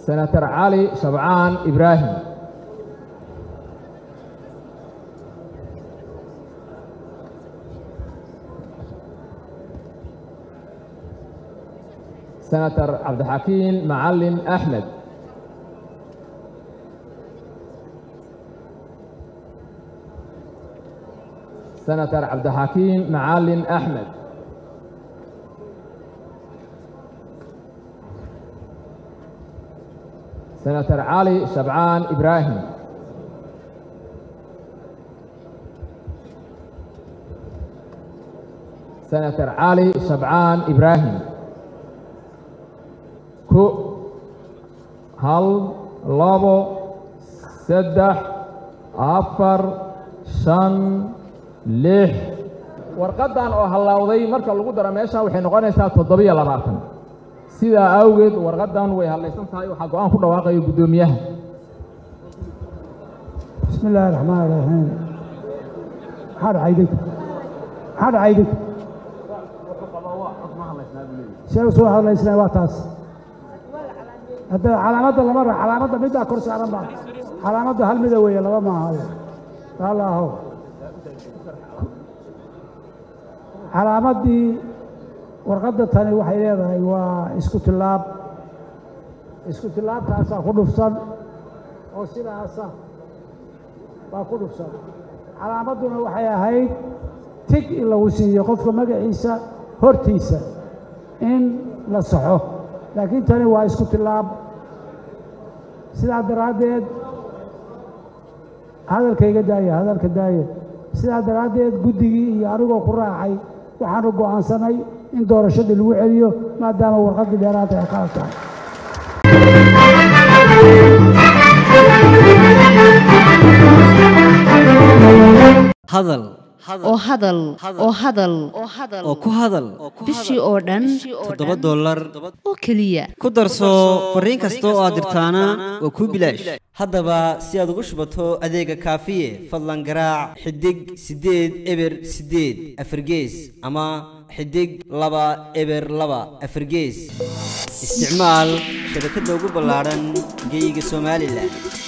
senator cali shabcaan ibraahim senator cabdixakiin macalin axmed senator cabdixakiin macalin axmed senator cali shabcaan ibraahim senator cali shabcaan ibraahim ku hal labo saddex afar shan lix warqaddan oo hallawday marka lagu daro meesha waxay noqonaysaa toddobiyo labaatan sidaa awgeed warqaddan way hadlaysan tahay waxaa go-aan ku dhawaaqaya guddoomiyaha bismi illaahi raxmaan raxiim maxaa dhacay idinka maxaa dhacay idinka see soo hadlaysnaa waa taas hadda calaamadda lama ra calaamadda middaa kor saaran baa calaamadda hal mida weeye laba maaha allaahow calaamaddii warqadda tani waxay leedahay waa isku tillaab isku tillaabkaasaa ku dhufsan oo sidaasa baa ku dhufsan calaamadduna waxay ahayd tig in lagu siiyo qofka magaciisa hortiisa in la saxo laakiin tani waa isku tillaab sidaa daraaddeed hadalkayga daaya hadalka daaya sidaa daraaddeed guddigii iyo anigoo ku raacay waxaanu go'aansanay in doorashadii lagu celiyo maadaama warqaddii dheeraanta ay qalad tahay hadal oo hadal oo hadal oo ku hadal bishii oo dhan toddoba dollar oo keliya ku darso fariin kasta oo aad dirtaana waa kuu bilaash haddaba si aad ugu shubato adeega kaafiye fadlan garaac xidig siddeed eber siddeed afargees ama xidig laba eber laba afargees isticmaal shabakadda ugu ballaadhan geeyiga somalilan